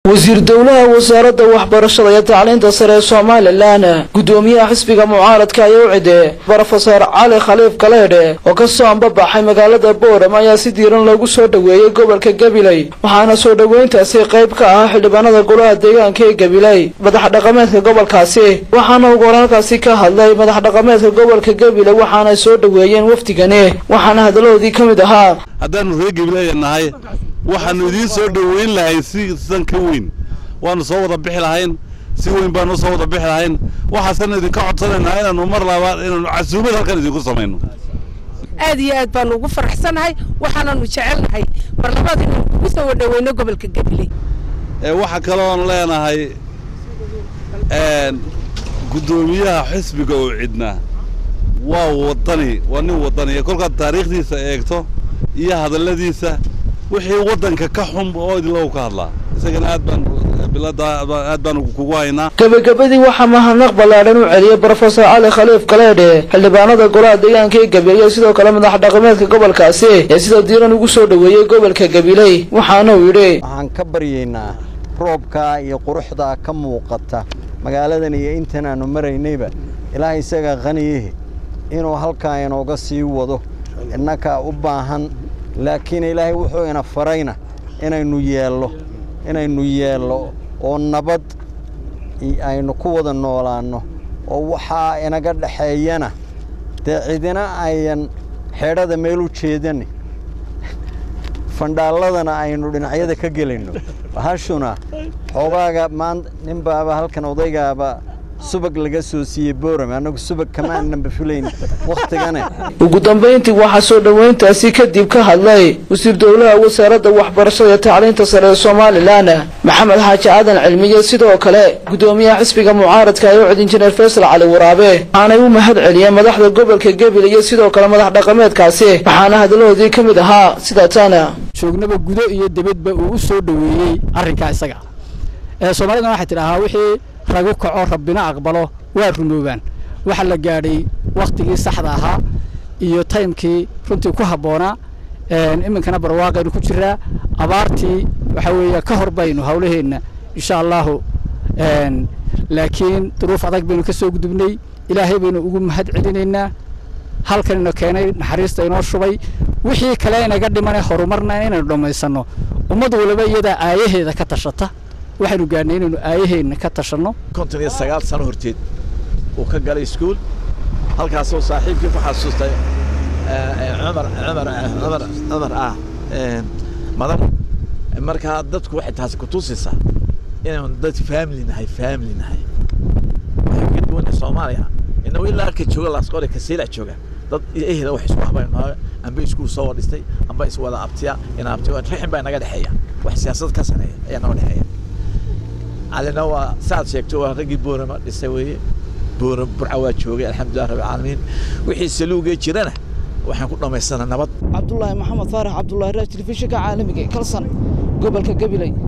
wasiir dowlaha wasaaradda waxbarashada iyo tacliinta sare ee somalilan gudoomiyaha xisbiga mucaaradka ayaa u cide brofesor cali khaliif galeedhe oo kasoo ambabaxay magaalada boorama ayaa si diiran loogu soo dhoweeyey gobolka gabiley waxaana soo dhoweyntaasi qayb ka ah xildhibaanada golaha deegaanka ee gabiley madax dhaqameedka gobolkaasi waxaana ugu horaalkaasi ka hadlay madax dhaqameedka gobolka gabiley waxaana soo dhoweeyeen wafdigani waxaana hadaladoodii ka mid ahaa haddaanu reer gabilaya nahay waxaanu idiin soo dhoweyn lahayn si san ka weyn waanu soo wada bixi lahayn si weyn baanu soo wada bixi lahayn waxaasanu idinka codsanaynaa inaanu mar labaad inaanu casuumad halkan idinku samayno aad iyo aad baanu ugu faraxsanahay waxaananu jecelnahay mar labaad inaynu kugu soo wadhoweyno gobolka gabiley waxaa kaloon leenahay guddoomiyaha xisbiga oo cidna waa wadani waa nin wadaniya kolkaad taariikhdiisa eegto iyo hadalladiisa wixii waddanka ka xun oo idinlagu ka hadlaa isagana aad baan aad baan kugu haynaa gabagabadii waxaa mahadnaq ballaadhan u celiyey brofesor cali khaliif galeedhe xildhibaanada golaha deegaanka ee gabiley sidoo kale madax dhaqameedka gobolkaasi ee sida diiran ugu soo dhoweeyey gobolka gabiley waxaana uu yidhi waxaan ka baryaynaa roobka iyo quruxda ka muuqata magaaladan iyo intan aanu maraynayba ilaahay isaga qaniyihi inuu halkaa inooga sii wado innakaa u baahan laakiin ilaahay wuxuu ina farayna inaynu yeello inaynu yeello oo nabad aynu ku wada noolaanno oo waxaa inaga dhexeeyana dee cidina ayan xeedhada meel u jeedan fandhaalladana aynu dhinacyada ka gelayno hashuna xoogaaga maan nin baaba halkan odaygaaba subag laga soo siiyey boorame annagu subag kamaananba fulayn wakhtigane ugu dambayntii waxaa soo dhoweyntaasi kadib ka hadlay wasiir dowlaha wasaaradda waxbarashada iyo tacliinta sare ee somalilan maxamed xaaji aadan cilmiye sidoo kale guddoomiyaha xisbiga mucaaradka ee u cid injineer faysal cali waraabe waxaanay u mahad celiyeen madaxda gobolka gabil iyo sidoo kale madax dhaqameedkaasi waxaana hadalahoodii ka mid ahaa sida tana joognaba gudo iyo dibadba uu u soo dhoweeyey arrinkaa isaga ee soomaalidana waxay tidhaahaa wixii ragu kaco rabbina aqbalo waa rumoobaan waxaa la gaadhay wakhtigii saxda ahaa iyo taymkii runtii ku habboonaa iminkana barwaaqaynu ku jiraa abaartii waxaa weeye ka hor baynu hawlaheenna insha allahu laakiin duruuf adag baynu ka soo gudubnay ilaahay baynu ugu mahad celinaynaa halkanina keenay naxariista inoo shubay wixii kale inaga dhimanay horumarna inaynu dhammaysanno ummad waliba iyadaa aayaheeda ka tashata waxaynu gaadhnay inaynu aayaheenna ka tashanno konton iyo sagaal sano horteed uu ka galay iskuul halkaasoo saaxiibkii ku xasuustay cumar cumar cumar cumar ah madan markaa dadku waxay taasi ku tusaysaa inaynu dad family nahay family nahay waxay ka duwanay soomaaliya inagu ilaa halka jooga laasqore kasiila jooga dad ehda wax isku habayno amba iskuul soo wadhistay amba iswada abtiya ina abtiya raxin baa naga dhexeeya wax siyaasad ka sareeya ayaa naga dhexeeya calina waa saad sheegto waa raggii boorama dhisay weeye boora burca waa joogay alxamdulilah rabbi caalamiin wixii saluugee jirana waxaan ku dhammaysanaa nabad cabdulaahi maxamed faarax cabdulaahi raaj telefishinka caalamiga kalsan gobolka gabiley